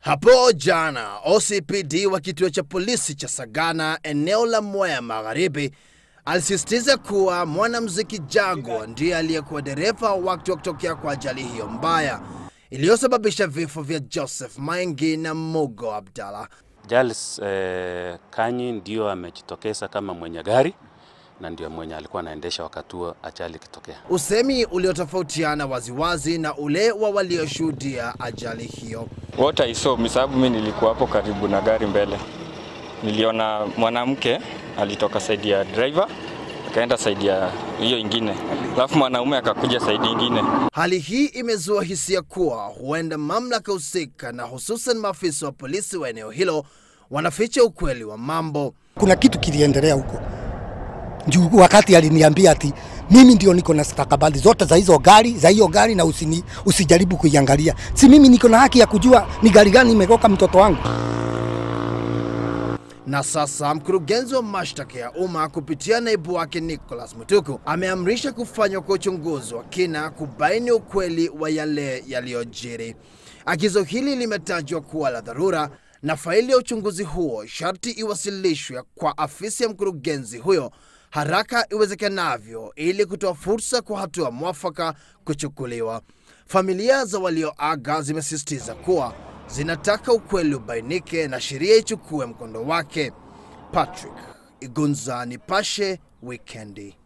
Hapo jana OCPD wa kituo cha polisi cha Sagana eneo la Mwea Magharibi alisisitiza kuwa mwanamuziki Jagwa ndiye aliyekuwa dereva wakati wa kutokea kwa ajali hiyo mbaya iliyosababisha vifo vya Joseph Maingi na Mugo Abdalla. Charles eh, Kanyi ndio amejitokeza kama mwenye gari na ndio mwenye alikuwa anaendesha wakati huo ajali ikitokea. Usemi uliotofautiana waziwazi na ule wa walioshuhudia ajali hiyo. What I saw, mi sababu mi nilikuwa hapo karibu na gari mbele, niliona mwanamke alitoka saidi ya driver akaenda saidi ya hiyo ingine, alafu mwanaume akakuja saidi ingine. Hali hii imezua hisia kuwa huenda mamlaka husika na hususan maafisa wa polisi wa eneo hilo wanaficha ukweli wa mambo. Kuna kitu kiliendelea huko juu, wakati aliniambia ati mimi ndio niko na stakabadhi zote za hizo gari za hiyo gari na usini, usijaribu kuiangalia. Si mimi niko na haki ya kujua ni gari gani imegoka mtoto wangu? Na sasa mkurugenzi wa mashtaka ya umma kupitia naibu wake Nicholas Mutuku ameamrisha kufanywa kwa uchunguzi wa kina kubaini ukweli wa yale yaliyojiri. Agizo hili limetajwa kuwa la dharura na faili ya uchunguzi huo sharti iwasilishwe kwa afisi ya mkurugenzi huyo haraka iwezekanavyo ili kutoa fursa kwa hatua mwafaka kuchukuliwa. Familia za walioaga zimesisitiza kuwa zinataka ukweli ubainike na sheria ichukue mkondo wake. Patrick Igunza, Nipashe Wikendi.